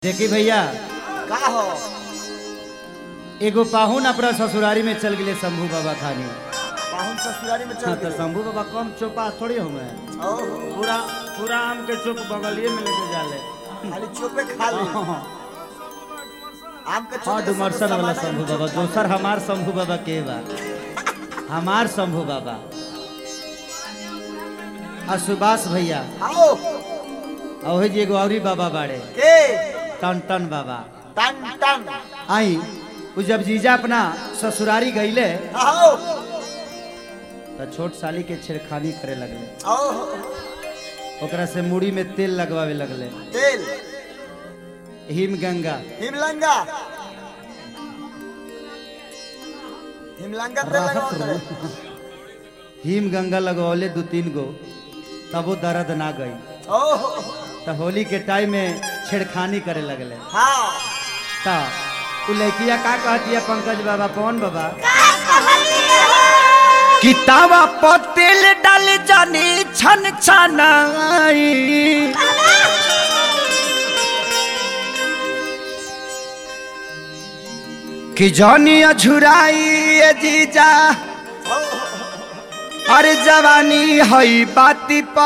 देखी भैया का हो एगो पाहुन अपना ससुरारी में चल गए शंभू बाबा खानी पाहुन ससुरारी में हाँ चल तो गए शंभू बाबा कम चोपा थोड़ी होंगे ओहो पूरा पूरा आम के चुप बगलिए में लेके जाले खाली चोपे खा ली हाँ आम के चोपे डुमरसन वाला शंभू बाबा दोसर हमार शंभू बाबा के बा हमार शंभू बाबा आ सुभाष भैया आओ और वही जी एगो औरी बाबा बाड़े के टन टन बाबा टन टन आई उ जब जीजा अपना ससुरारी गईले आओ तो छोट साली के छेड़खानी करे लगले ओहो ओकरा से मुड़ी में तेल लगवावे लगले तेल हिम गंगा हिमलंगा हिमलंगा तेल राहत लगाओ रो हिम गंगा लगवले दो तीन गो तब वो दर्द ना गई ओहो तो होली के टाइम में छेड़खानी करे लगले हाँ तो उ लड़किया का कहती है पंकज बाबा कौन बाबा किताबा पर तेल डाल जानी छन छनाई कि जानी अझुराई ये जीजा अरे जवानी हई बाती पा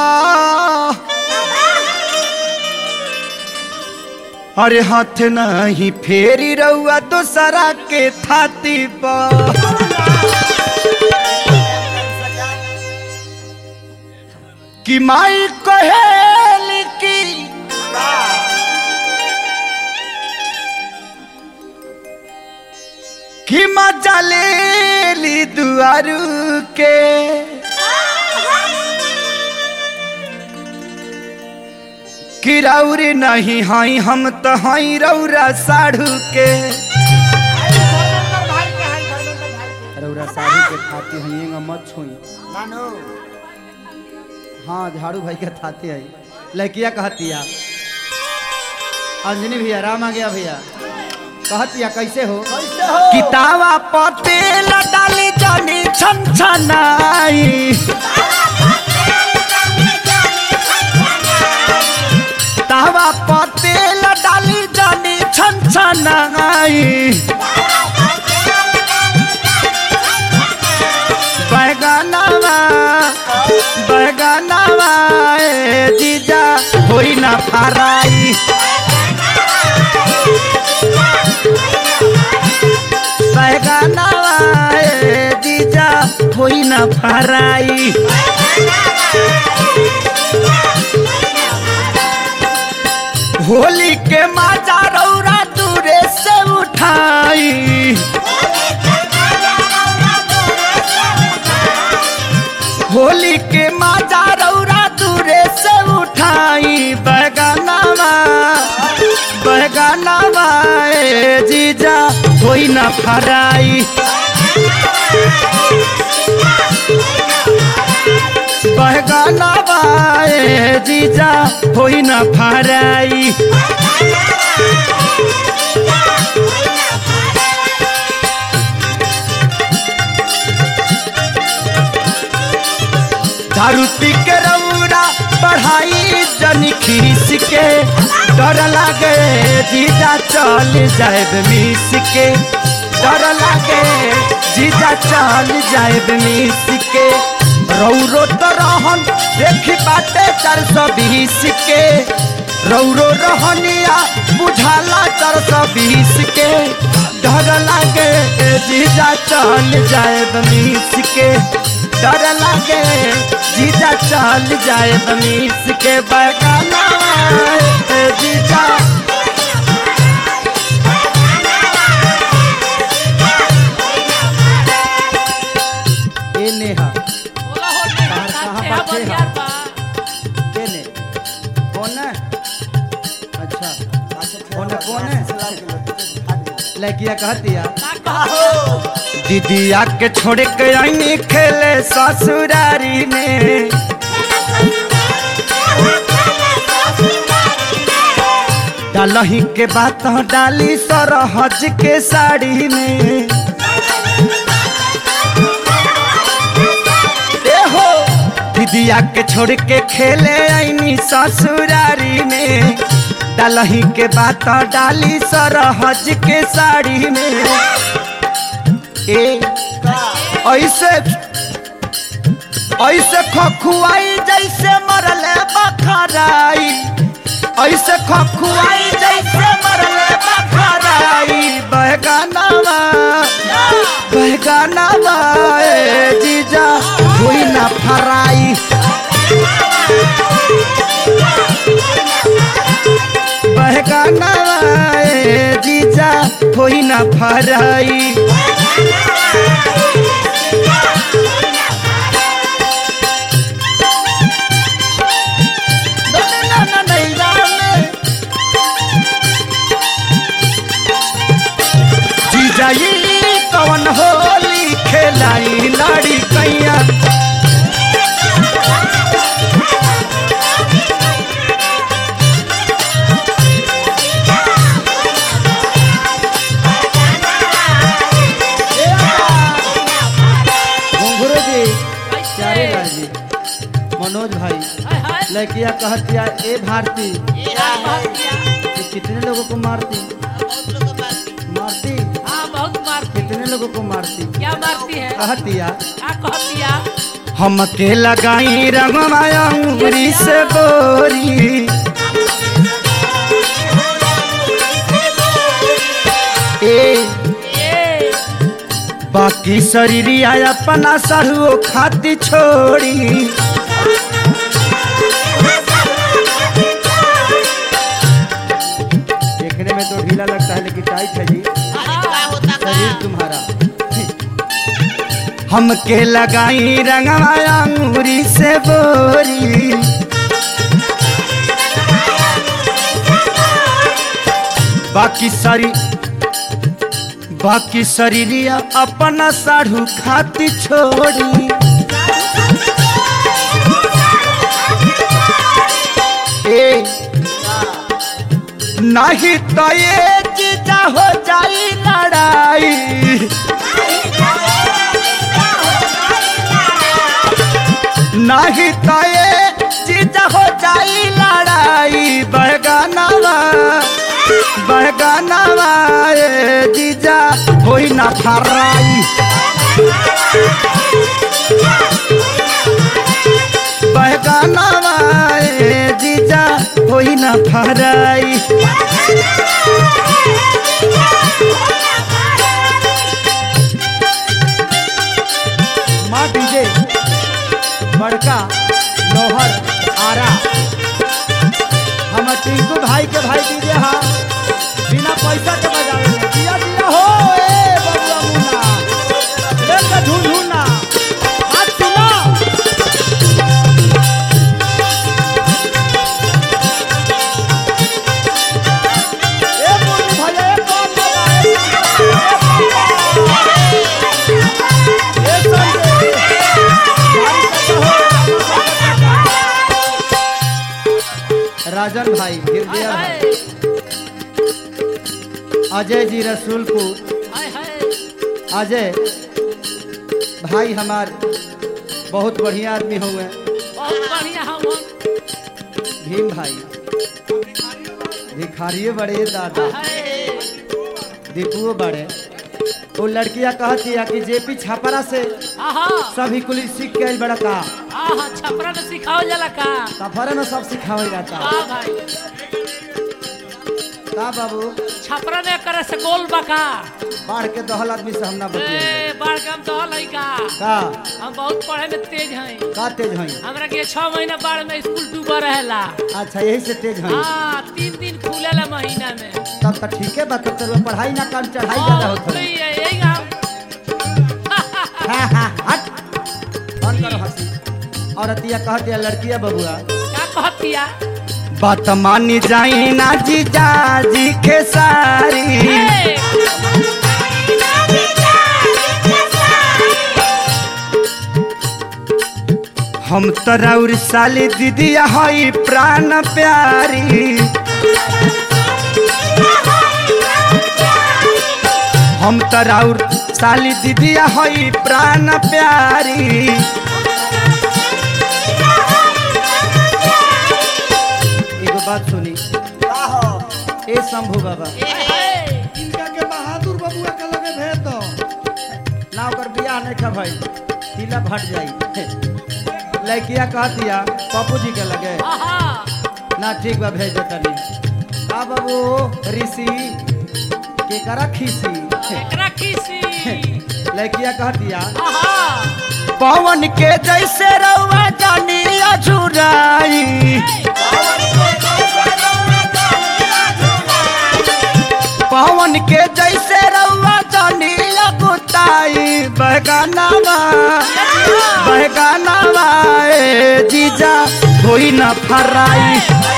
अरे हाथ नहीं फेरी रहुआ दूसरा के थाती पर कि माई कहेली की कि मजा ले ली दुआरू के कि रौरी नहीं हई हम तो हई रौरा साढ़ू के रौरा साढ़ू के थाती हई मत छुई नानू हाँ झाड़ू भाई के थाते है लड़किया कहतिया अंजनी भैया राम आ गया भैया कहतिया कैसे हो कैसे हो किताबा पते डाली जानी छन छनाई तावा पते डाली जानी छन छनाई बैगनवा बैगनवा ए जीजा होई ना फराई बैगनवा ए जीजा होई ना फराई होली के माजा रौरा दूरे से उठाई होली के माजा रौरा दूरे से उठाई बैगनवा बैगनवा ए जीजा होई ना फराई बैगनवा ए जीजा होई ना फराई दारू पी के रौरा पढ़ाई जनी खीस के डर लागे जीजा चल जाए मिस के डर लागे जीजा चल जाए मिस के रौरो तो रहन देखी बाटे चार सौ बीस के रौरो रहनिया बुझाला चार सौ बीस के डर लागे जीजा चल जाए मिस के डर लागे जीजा चल जाए बमीस के बगाना जीजा ए नेहा बाहर कहाँ बच्चे हैं? के ने कौन है अच्छा कौन है कौन है लड़किया कहतिया दीदिया के छोड़ के आई खेले ससुरारी में डालही के बात डाली सरहज के साड़ी में ए हो दीदिया के छोड़ के खेले आईनी ससुरारी में डालही के बात डाली सरहज के साड़ी में ए का ऐसे ऐसे खखुआई जैसे मरले बखराई ऐसे खखुआई जैसे मरले बखराई बहगानावा बहगानावा ए जीजा हुई ना फराई बहगानावा ए जीजा हुई ना फराई जीजाई कवन होली खेलाई लाड़ी कैया घुंघरू जी प्यारे लाल जी मनोज भाई हाय हाय लड़किया कहतिया ए भारती ये आज बहुत किया कि कितने लोगों को मारती मारती हाँ बहुत मारती कितने लोगों को मारती क्या मारती है कहतिया क्या कहती है हमके लगाई रंगमाया उंगली से बोरी ए ये बाकी शरीरिया अपना सरुओ खाती छोड़ी देखने में तो ढीला लगता है लेकिन टाइट है जी शरीर तुम्हारा हमके लगाई रंगमाया अंगूरी से बोरी बाकी सारी बाकी शरीरिया अपना साढ़ू खाती छोड़ी ए नहीं तो ये चीजा हो जाई लड़ाई नहीं तो ये चीजा हो जाई लड़ाई बहगानावा बहगानावा ए जीजा होई ना फराई बहगानावा ए जीजा होई ना फराई माँ डीजे बड़का लोहर आरा हम टिंकू भाई के भाई डीजे हा बिना पैसा के बजावे में दिया दिया हो ए बबुआ मुन्ना लेके झुनझुना बात सुनो ए मुन्नी भैया ए कौन लगा ए ए संजय राजन भाई हाय गिरदिया हाय भाई अजय जी रसूलपुर हाय हाय अजय भाई हमार बहुत बढ़िया आदमी हुए बहुत बढ़िया हम भीम भाई भिखारिये बड़े दादा हाय दीपुओ बड़े वो लड़कियां कहती है कि जेपी छापरा से आहा सभी कुल सीख के आइल बड़ा का आहा छपरा में सिखाओ जाला का सफर में सब सिखावल जाता हाँ भाई का बाबू छपरा में करे से गोल बका बाढ़ के दहल आदमी से हम ना बतिए ए बाढ़ के हम तो हल का का हम बहुत पढ़े में तेज हैं का तेज हई हमरा के छह महीना बाढ़ में स्कूल डूबा रहेला अच्छा यही से तेज हई हाँ तीन दिन खुलेला महीना में तब तो ठीक है बात तो पढ़ाई ना काम चढ़ाई ज्यादा और होता है वही है, यही हम हाँ, हाँ, हट बंद करो हंसी और अतिया कहती है लड़किया बबुआ क्या कहतिया बात मानी जाई ना जीजा जी के सारी ए, हम तोरा और साली दीदिया हई प्राण प्यारी हम तोरा और साली दीदिया हई प्राण प्यारी एगो बात सुनी का हो ए शंभू बाबा इनका के बहादुर बबुआ के लगे भेज दो ना ओकर बियाह नहीं खा भाई तिलक हट जाई लड़किया कह दिया पप्पू जी के लगे आहा ना ठीक बा भेज दे तनी आ बाबू ऋषि के करा खीसी एकरा खीसी लड़किया कह दिया आहा पवन के जैसे रउआ जानी अझुराई पवन के जैसे रउआ जानी अगुताई बहगानावा बहगानावा ए जीजा होई न फराई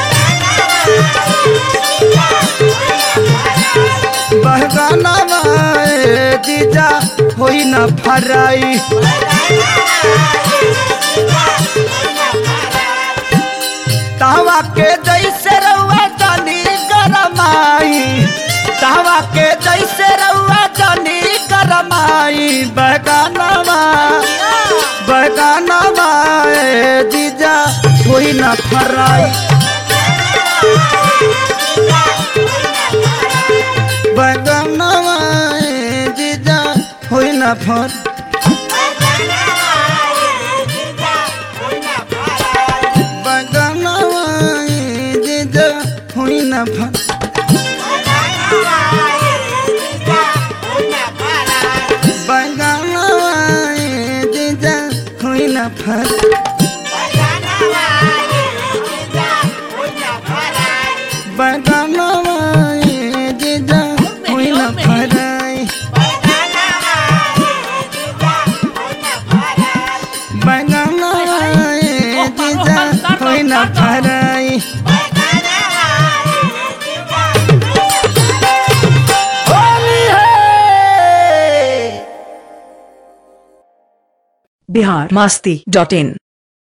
बहगानावा ए जीजा होई न फराई तावा के जैसे रउआ जानी गरमाई तावा के जैसे रउआ जानी गरमाई बगानवा बगानवा ए जीजा कोई न फराई बगानवा ए जीजा कोई न फर बगानवा ए जीजा कोई न फर बगानवा ए जीजा कोई न फर बगानवा ए जीजा कोई न फराई बगानवा ए जीजा कोई न फराई होली है बिहार मास्ती डॉट इन